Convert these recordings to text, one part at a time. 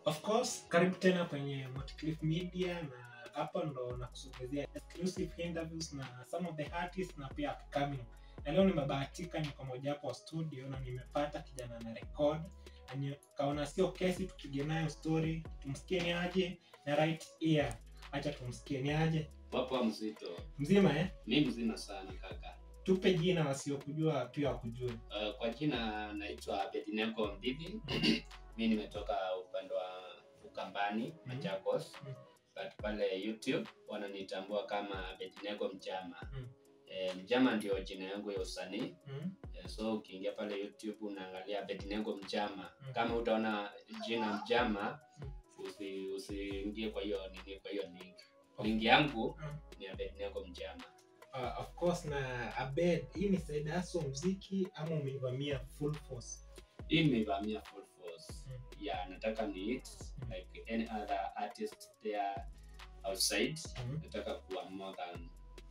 Of course, karibu tena kwenye Moticliff Media na hapa ndo nakusogezea exclusive interviews na some of the artists na pia upcoming. Na leo nimebahatika niko mojawapo wa studio na nimepata kijana na record. Na nikaona sio kesi tupige nayo story, tumsikie ni aje na right ear. Acha tumsikie ni aje. Wapo mzito. Mzima eh? Mi mzima sana kaka. Tupe jina wasiokujua pia wakujue. Uh, kwa jina naitwa Abednego Mbibi. mi nimetoka upande wa Ukambani, Machakos. Mhm. But pale YouTube wananitambua kama Abednego Mjama. Mhm. Eh, Mjama ndio jina yangu ya usanii. Mm? Eh, so ukiingia pale YouTube unaangalia Abednego Mjama. Mhm. Kama utaona jina Mjama Mhm. usi usiingie kwa hiyo nini, kwa hiyo link. Link yangu Mm. ni Abednego Mjama. Uh, of course na Abed, hii ni side hustle muziki ama umeivamia full force? hii nimeivamia full force Mm. yeah nataka ni hit Mm. like any other artist there outside Mm. nataka kuwa more than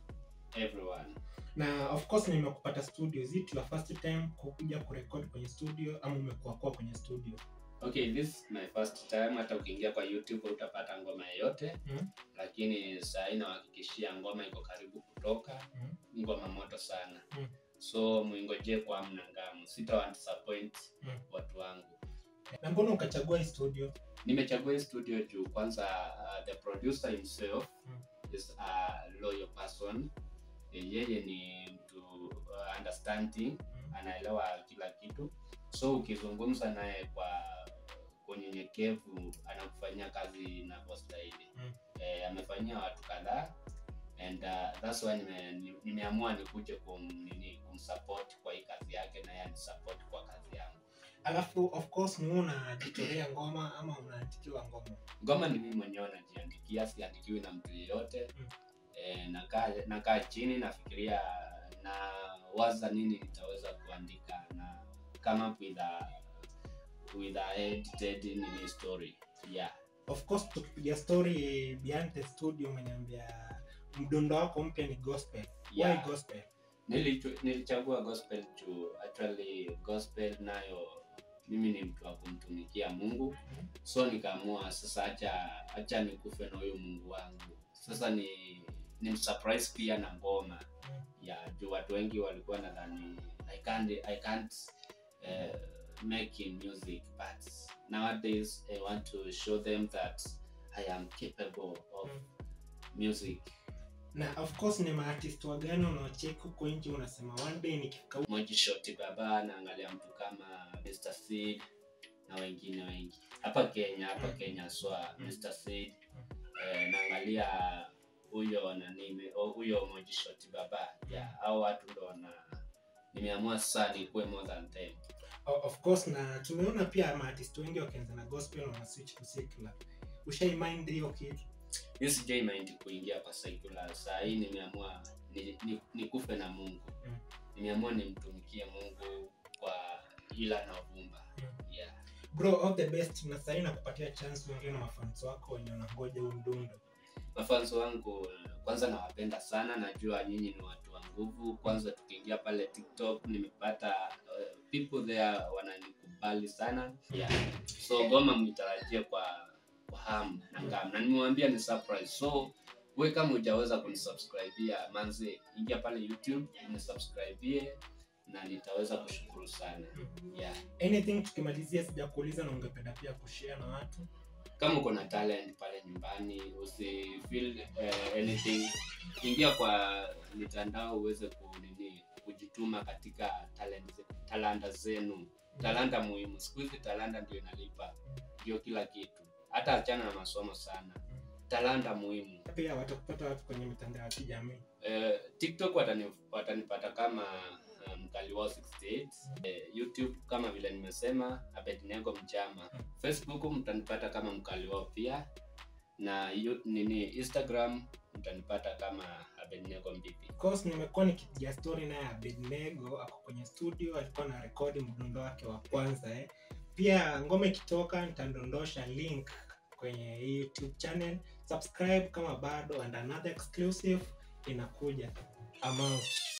everyone na of course nimekupata studio is it your first time kukuja kurekod kwenye studio ama umekuwa kwa kwenye studio okay this is my first time hata ukiingia kwa youtube utapata ngoma yoyote Mm. lakini saa hii nawahakikishia ngoma iko karibu kutoka Mm. ngoma moto sana Mm. so mwingojee kwa mna ngamu sitawa disappoint Mm. watu wangu na mbona ukachagua hii studio nimechagua hii studio juu kwanza uh, the producer himself Mm. is a loyal person Eh, yeye ni mtu uh, understanding Mm. anaelewa kila kitu so ukizungumza naye kwa kwa unyenyekevu anakufanyia kazi inavyostahili Mm. eh, amefanyia watu kadhaa and uh, that's why nime- ni- nimeamua nikuje kum, nini, kumsupport kwa hii kazi yake na yeye anisupport kwa kazi yangu alafu of course ni wewe unajitolea ngoma ama unaandikiwa ngoma ngoma ni mimi mwenyewe najiandikia siandikiwi na mtu yeyote Mm. e, nakaa nakaa chini nafikiria na waza nini nitaweza kuandika na come up with a, with a edited nini story yeah of course tukipiga story behind the studio umeniambia mdundo wako mpya ni gospel why yeah gospel Nilichu- nilichagua gospel juu actually gospel nayo mimi ni mtu wa kumtumikia mungu Mhm. so nikaamua sasa acha acha nikufe na huyo mungu wangu sasa ni ni msurprise pia na ngoma Mm. ya juu watu wengi walikuwa nadhani i can't, I can't uh, make in music but nowadays i want to show them that i am capable of Mm. music na of course ni maartist wagani unaocheki huko nje unasema one day nikifika huko Moji Shoti Baba naangalia mtu kama Mr. Seed na wengine wengi hapa Kenya hapa Mm. Kenya swa Mm. Mr. Seed Mm. eh, naangalia huyo nani me- oh, huyo Moji Shoti Baba yeah, hao watu ndo wana nimeamua sasa nikuwe more than them O- of course na tumeona pia maartist wengi wakianza na gospel wana switch to secular ushaimind hiyo kitu mi sijai mind kuingia kwa secular saa hii nimeamua ni, ni, nikufe na Mungu Mm. nimeamua nimtumikie Mungu kwa ila na uvumba Mm. yeah. bro all the best na sahii nakupatia chance wengine na mafans wako wenye wanangoja huu mdundo mafanzo wangu kwanza nawapenda sana najua nyinyi ni watu wa nguvu kwanza tukiingia pale tiktok nimepata uh, people there wananikubali sana yeah. so goma mnitarajie kwa kwa hamu na ngam na nimewambia ni surprise so we kama hujaweza kunisubscribia manze ingia pale youtube unisubscribie na nitaweza kushukuru sana yeah. anything tukimalizia sijakuuliza na ungependa pia kushare na watu kama uko na talent pale nyumbani usi feel uh, anything ingia kwa mitandao uweze kunini kujituma katika talent, ze- talanta zenu talanta muhimu siku hizi talanta ndio inalipa ndio kila kitu hata achana na masomo sana talanta muhimu pia watakupata watu kwenye mitandao ya kijamii Eh, tiktok watani, watanipata kama uh, mkaliwao 68 eh, youtube kama vile nimesema abednego mjama facebook mtanipata kama mkaliwao pia na yu, nini instagram mtanipata kama abednego mbibi Of course nimekuwa nikipiga story naye Abednego ako kwenye studio alikuwa na rekodi mdundo wake wa kwanza eh. pia ngoma ikitoka nitadondosha link kwenye hii youtube channel subscribe kama bado and another exclusive inakuja amount